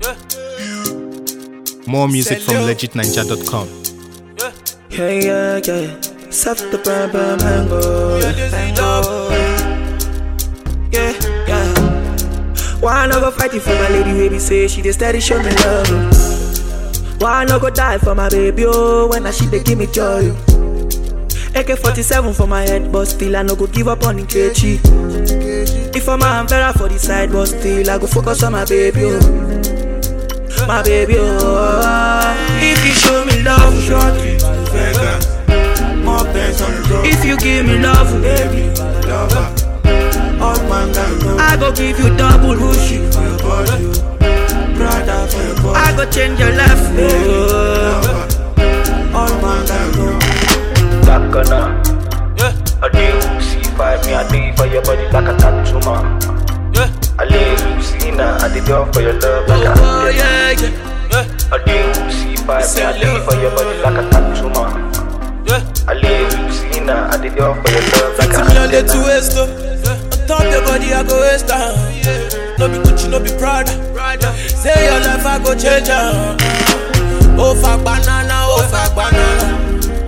More music from legitninja.com. Yeah, yeah, yeah. Set the brand, brand, mango. Mango. Yeah, yeah. Why I no go fight it for my lady, baby? Say she dey steady show me love. Why I no go die for my baby? Oh, when I she dey give me joy. AK 47 for my head, but still I no go give up on Nkechi. If I'm a Vera for the side, but still I go focus on my baby. Oh. My baby, oh. If you show me love, shortly. Vegas. More bands on the road. If you give me love, Baby, lover. All man can know. I go give you double rushi. For your body, brother for your body. I go change your life. Oh. Lover. All man can know. Takana. I do see five me, I do for your body like a tattoo man. I live you see now, I did for your love like a Oh, yeah, yeah. I do see five me, I do for your body like a tattoo man. I live you see now, I did for your love like a Fifty million dey to waste oh. On top your body I go waste am. No be Gucci, no be Prada. Say your life I go change am. Ó fa banana, ó fa banana.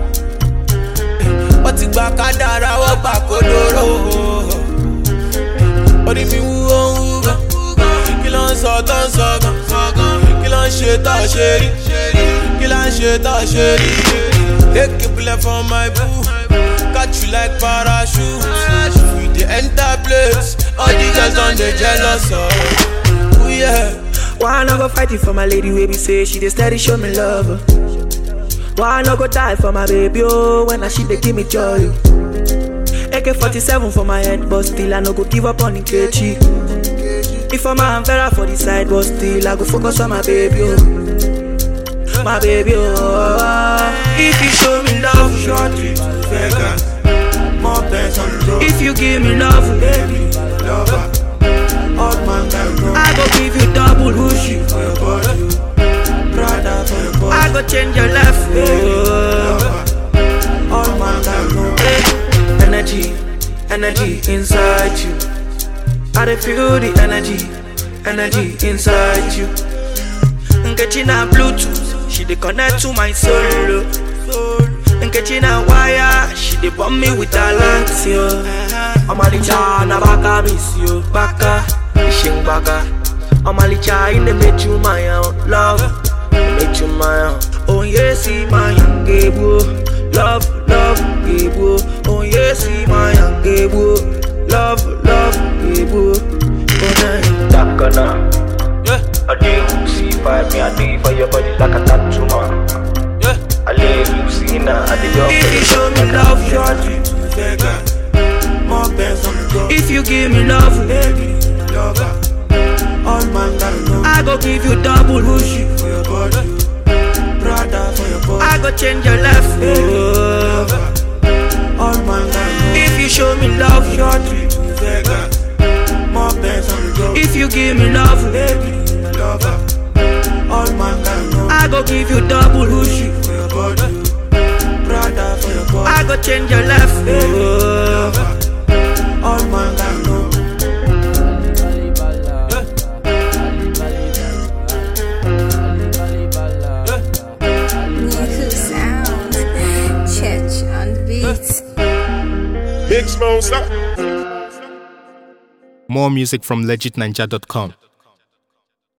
Wọ́n ti gba kádàrá, wọ́n gbà kódóró. Orí mi wú ó ń wú gan. Kí ló ń sọ tó ń sọ gan? Kí ló ń ṣe tó ṣe rí? Kí ló ń ṣe tó ṣe rí? Take a bullet from my boo. Catch you like parachute. We dey enter place. All the girls on dey jealous of. Ooh yeah. Why I no go fight it for my lady, baby? Say she dey steady show me love. Why I no go die for my baby? Oh, when I she dey give me joy. AK 47 for my head, but still I no go give up on Nkechi. If I'm a Vera for the side, but still I go focus on my baby. Oh. My baby, oh. If you show me love, Shortly to Vegas. More bands on the road. if you give me love, Baby, lover. All man can know. I go give you double rushi. For your body, brother for your body. I go change your life. Oh. Lover. All man can know. Eh, Energy, energy inside you. I dey feel the energy, energy inside you. Nkechi na Bluetooth, she dey connect to my soul. Nkechi na wire, she dey bomb me with her lights, yo. Omalicha na baka miss you, baka, ishing baka. Omalicha in the make you my own love, make you my own. Oh yes, see my young gable, love, love, gable. Oh yes, see my young gable, love, love, gable. Oh night. Takana. I do see five me, I do for your body like a tattoo man. I live you see now, I did If you show me love, shortly. Shortly to Vegas. More bands on the road. If you give me love, Baby, lover. All man can know. I go give you double rushi. For your body, brother for your body. I go change your life. Oh. All man can know. If you show me love, Shortly to Vegas. More bands on the road. if you give me love, Baby, lover. All man can know. I go give you double rushi. For your body, brother for your body. I go change your life. Oh. Lover. All man can know. New sound. Church on the beat. Big Smoke, stop. More music from legitninja.com.